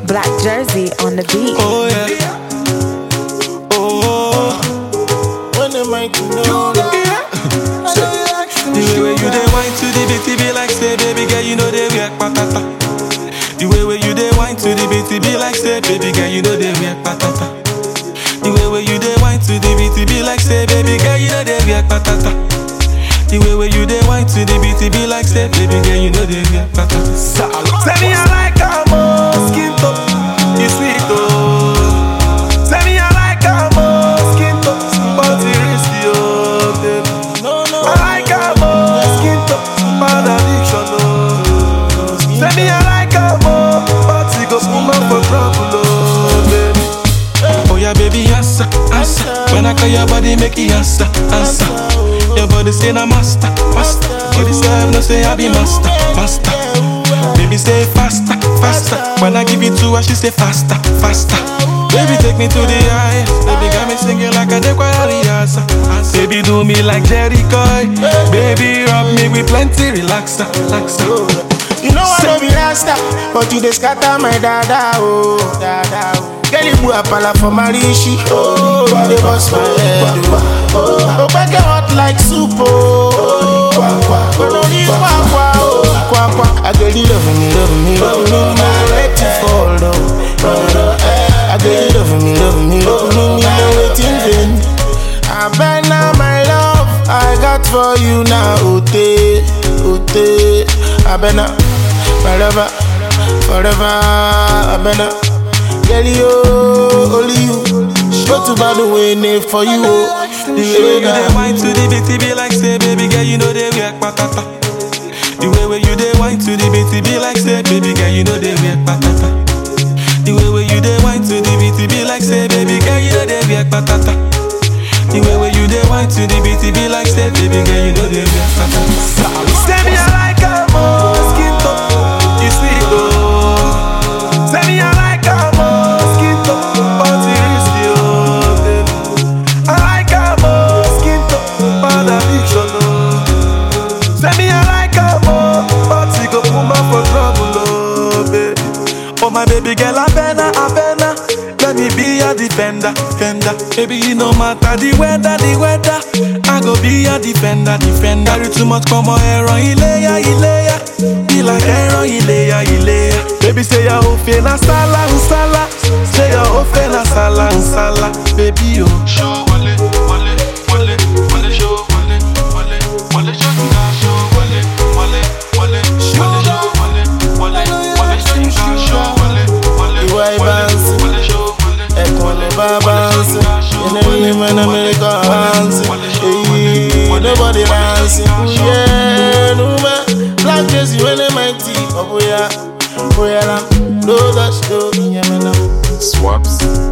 Black Jersey on the beat. Oh yeah. Oh. When the mic know The way where you dey wine to the beat, it be like say, baby girl, you know they react patata. The way where you dey wine to the beat, it be like say, baby girl, you know they react patata. The way where you dey wine to the beat, it be like say, baby girl, you know they react patata. The way where you dey wine to the beat, it be like say, baby girl, you know they react patata. Tell me I like how skin top, you sweet oh. Tell me I like how skin top, body risky oh, baby. No, no. I like how skin top, bad addiction oh. Tell me I like how body go woman for trouble oh, baby. Oh yeah, baby, answer, answer. When I call your body, make it answer, answer. Your body say na master, master. Body say I no say I be master, master. Baby say faster, faster. When I give it to her, she say faster, faster. Baby take me to the highest. Baby got me singing like a Dequariasa. Baby do me like Jerry Coy. Baby rub me with plenty relaxer, relaxer. You know I don't be rasta, but you dey scatter my dada oh, dada oh. Girl, you put a pala for my rishi, oh, you dey bust my head oh. Oh, back hot like soup oh. Kwa kwa, kono ni kwa kwa oh, kwa kwa. I girl you love me, love me, love me, no let you fall oh. No, no, eh. I girl you love me, love me, love me, no waiting vain. I bet now my love I got for you now, Ote, Ote. I bet now, forever, forever. I bet now, girl you, only you. Go to bad way for you, oh. the The way way you dey that. wine to the beat, it be like say, baby girl, you know they react patata. The way where you dey wine to the beat, it be like say, baby girl, you know they react patata. The way where you dey wine to the beat, it be like say, baby girl, you know they react patata. The way where you dey wine to the beat, it be like say, baby girl, you know they react patata. Say me I like how skin top, you sweet oh. Say me I like how skin top, body risky oh, baby. I like how skin top, bad addiction oh. Say me I like how body go woman for trouble oh, baby. Oh my baby girl, I better, I better. Let me be your defender, defender. Baby, it no matter the weather, the weather. I go be your defender, defender. Carry too much, come on, Aaron, Ilea, Ilea. Be like Aaron, Ilea, Ilea. Baby, say your whole na sala, sala. Say your whole na sala, sala. Baby, oh. Show wale, wale, wale, wale, show wale, wale, wale, show you that show wale, wale, wale, wale, show wale, wale, wale, show you that show wale, wale, Ìwà wale, ìbánsì. wale, show wale. ẹ̀kún lè bá bánsì ilé ní mẹ́nà mẹ́ríkà hánsì èyí nobody ránsì kúyẹ́ númẹ́ black jersey wẹ́nẹ́ mighty ọ̀bùyà bóyá làm ló dá sí ló ìyẹn mẹ́nà. Swaps.